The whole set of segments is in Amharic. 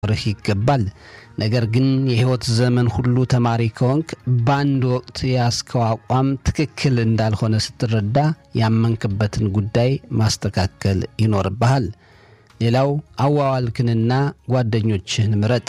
ሊኖርህ ይገባል። ነገር ግን የሕይወት ዘመን ሁሉ ተማሪ ከሆንክ በአንድ ወቅት የያዝከው አቋም ትክክል እንዳልሆነ ስትረዳ ያመንክበትን ጉዳይ ማስተካከል ይኖርብሃል። ሌላው አዋዋልክንና ጓደኞችህን ምረጥ።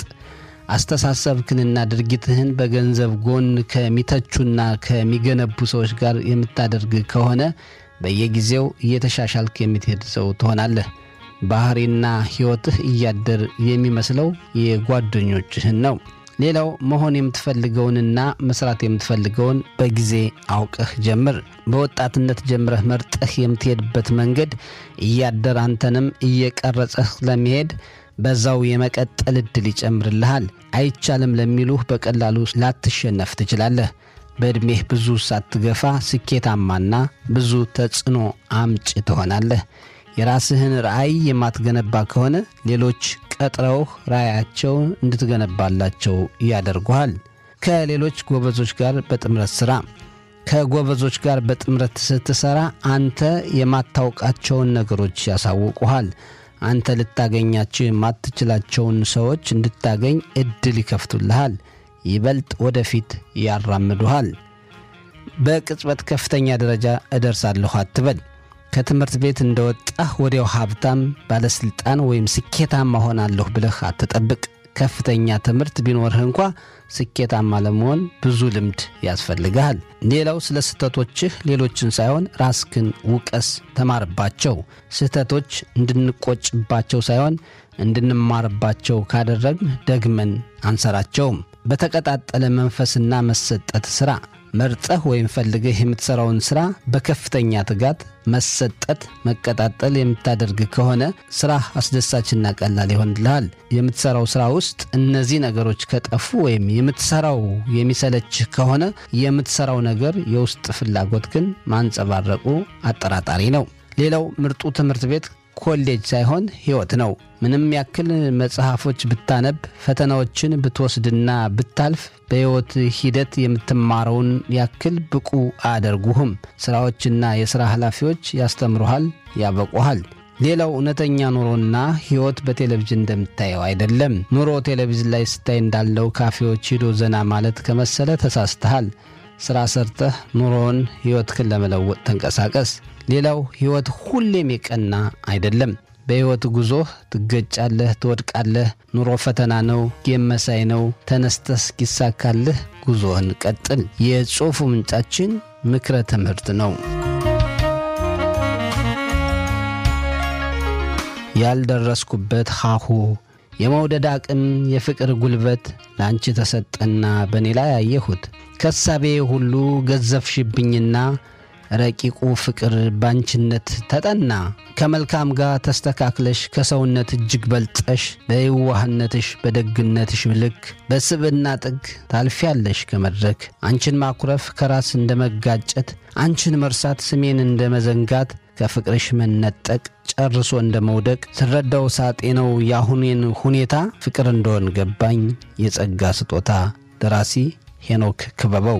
አስተሳሰብክንና ድርጊትህን በገንዘብ ጎን ከሚተቹና ከሚገነቡ ሰዎች ጋር የምታደርግ ከሆነ በየጊዜው እየተሻሻልክ የምትሄድ ሰው ትሆናለህ። ባህሪና ሕይወትህ እያደር የሚመስለው የጓደኞችህን ነው። ሌላው መሆን የምትፈልገውንና መስራት የምትፈልገውን በጊዜ አውቀህ ጀምር። በወጣትነት ጀምረህ መርጠህ የምትሄድበት መንገድ እያደር አንተንም እየቀረጸህ ለመሄድ በዛው የመቀጠል ዕድል ይጨምርልሃል። አይቻልም ለሚሉህ በቀላሉ ላትሸነፍ ትችላለህ። በዕድሜህ ብዙ ሳትገፋ ስኬታማና ብዙ ተጽዕኖ አምጭ ትሆናለህ። የራስህን ራዕይ የማትገነባ ከሆነ ሌሎች ቀጥረውህ ራዕያቸውን እንድትገነባላቸው ያደርጉሃል። ከሌሎች ጎበዞች ጋር በጥምረት ሥራ። ከጎበዞች ጋር በጥምረት ስትሠራ አንተ የማታውቃቸውን ነገሮች ያሳውቁሃል። አንተ ልታገኛቸው የማትችላቸውን ሰዎች እንድታገኝ ዕድል ይከፍቱልሃል። ይበልጥ ወደፊት ያራምዱሃል። በቅጽበት ከፍተኛ ደረጃ እደርሳለሁ አትበል። ከትምህርት ቤት እንደወጣህ ወዲያው ሀብታም፣ ባለሥልጣን ወይም ስኬታማ ሆናለሁ ብለህ አትጠብቅ። ከፍተኛ ትምህርት ቢኖርህ እንኳ ስኬታማ ለመሆን ብዙ ልምድ ያስፈልግሃል። ሌላው ስለ ስህተቶችህ ሌሎችን ሳይሆን ራስክን ውቀስ፣ ተማርባቸው። ስህተቶች እንድንቆጭባቸው ሳይሆን እንድንማርባቸው ካደረግን ደግመን አንሰራቸውም። በተቀጣጠለ መንፈስና መሰጠት ሥራ መርጠህ ወይም ፈልገህ የምትሠራውን ሥራ በከፍተኛ ትጋት፣ መሰጠት፣ መቀጣጠል የምታደርግ ከሆነ ሥራህ አስደሳችና ቀላል ይሆንልሃል። የምትሠራው ሥራ ውስጥ እነዚህ ነገሮች ከጠፉ ወይም የምትሠራው የሚሰለችህ ከሆነ የምትሠራው ነገር የውስጥ ፍላጎት ግን ማንጸባረቁ አጠራጣሪ ነው። ሌላው ምርጡ ትምህርት ቤት ኮሌጅ ሳይሆን ሕይወት ነው። ምንም ያክል መጽሐፎች ብታነብ፣ ፈተናዎችን ብትወስድና ብታልፍ በሕይወት ሂደት የምትማረውን ያክል ብቁ አያደርጉህም። ሥራዎችና የሥራ ኃላፊዎች ያስተምሩሃል፣ ያበቁሃል። ሌላው እውነተኛ ኑሮና ሕይወት በቴሌቪዥን እንደምታየው አይደለም። ኑሮ ቴሌቪዥን ላይ ስታይ እንዳለው ካፌዎች ሂዶ ዘና ማለት ከመሰለ ተሳስተሃል። ሥራ ሰርተህ ኑሮውን ሕይወትህን ለመለወጥ ተንቀሳቀስ። ሌላው ሕይወት ሁሌም የቀና አይደለም። በሕይወት ጉዞህ ትገጫለህ፣ ትወድቃለህ። ኑሮ ፈተና ነው፣ ጌም መሳይ ነው። ተነስተህ እስኪሳካልህ ጉዞህን ቀጥል። የጽሑፉ ምንጫችን ምክረ ትምህርት ነው። ያልደረስኩበት ሀሁ የመውደድ አቅም የፍቅር ጉልበት ለአንቺ ተሰጠና በእኔ ላይ አየሁት። ከሳቤ ሁሉ ገዘፍሽብኝና ረቂቁ ፍቅር ባንችነት ተጠና። ከመልካም ጋር ተስተካክለሽ ከሰውነት እጅግ በልጠሽ በየዋህነትሽ በደግነትሽ ልክ በስብዕና ጥግ ታልፊያለሽ ከመድረክ አንቺን ማኩረፍ ከራስ እንደ መጋጨት አንቺን መርሳት ስሜን እንደ መዘንጋት ከፍቅርሽ መነጠቅ ጨርሶ እንደ መውደቅ ስረዳው ሳጤ ነው የአሁኔን ሁኔታ ፍቅር እንደሆን ገባኝ የጸጋ ስጦታ። ደራሲ ሄኖክ ክበበው